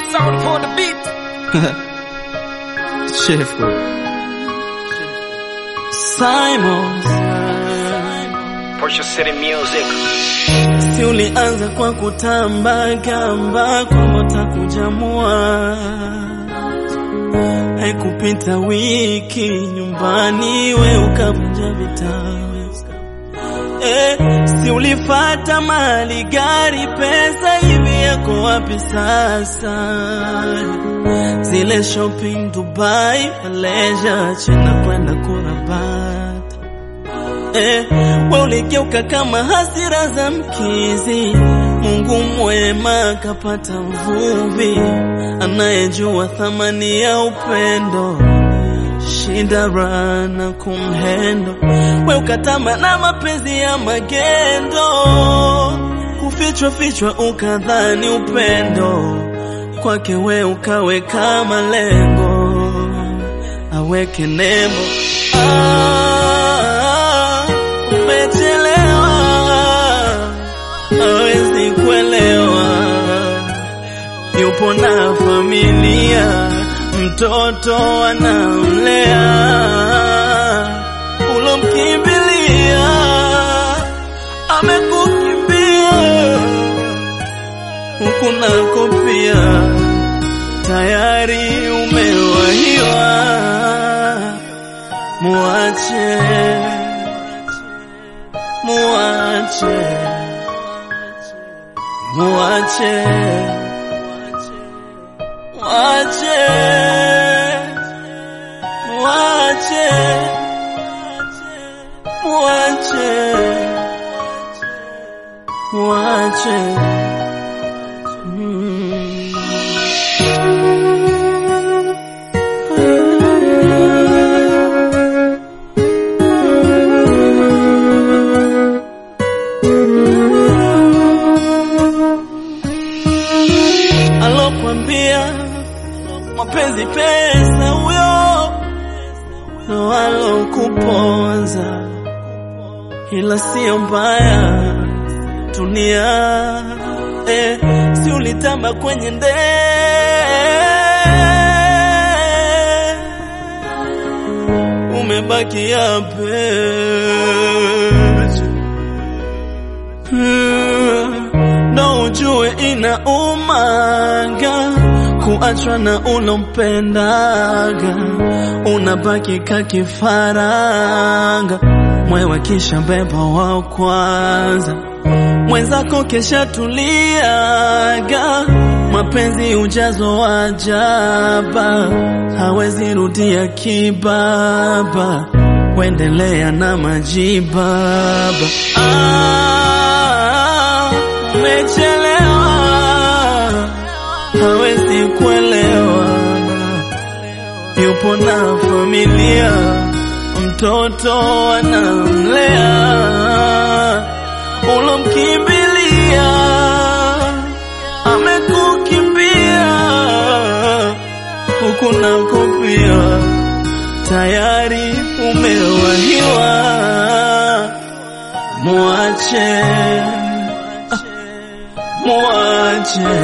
sound for the beat. Chef Simons, Porsche City Music. si ulianza kwa kutamba gamba kwamba utakujamua, haikupita wiki nyumbani we ukavunja vitabu Eh, si ulifata mali gari pesa hivi yako wapi sasa? Zile shopping Dubai, Malaysia, China kwenda kurabata. Eh, we uligeuka kama hasira za mkizi. Mungu mwema kapata mvuvi anayejua thamani ya upendo shinda rana kumhendo we ukatama na mapenzi ya magendo kufichwa fichwa ukadhani upendo kwake we ukaweka malengo aweke nembo ah, umechelewa hawezi kuelewa yupo na familia, mtoto anamlea, ulomkimbilia amekukimbia, huku nako pia tayari umewahiwa. Muache, muache, muache Mwache, mwache, mwache, mwache. Mm. Alokwambia mapenzi pesa, huyo ndo alokuponza, ila sio mbaya dunia. Eh, si ulitamba kwenye ndee, umebaki yape ndo ujue inaumaga kuachwa na ulompendaga, unabaki kakifaranga, mwewe kisha beba wa kwanza, mwenzako kesha tuliaga, mapenzi ujazo wa jaba, hawezi rudia kibaba, kuendelea na majibaba. Ah, umechelewa hawezi kuelewa, yupo na familia, mtoto anamlea, ulomkimbilia amekukimbia, huku nako pia tayari umewahiwa. Muache, ah, muache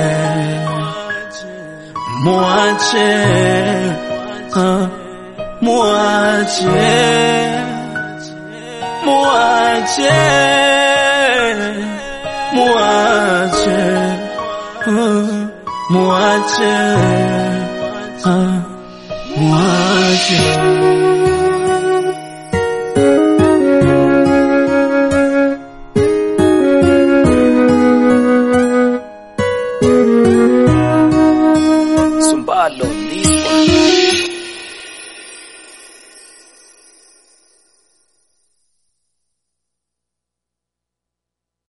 Muache, ah, muache, muache, muache, ah, muache, ah, muache.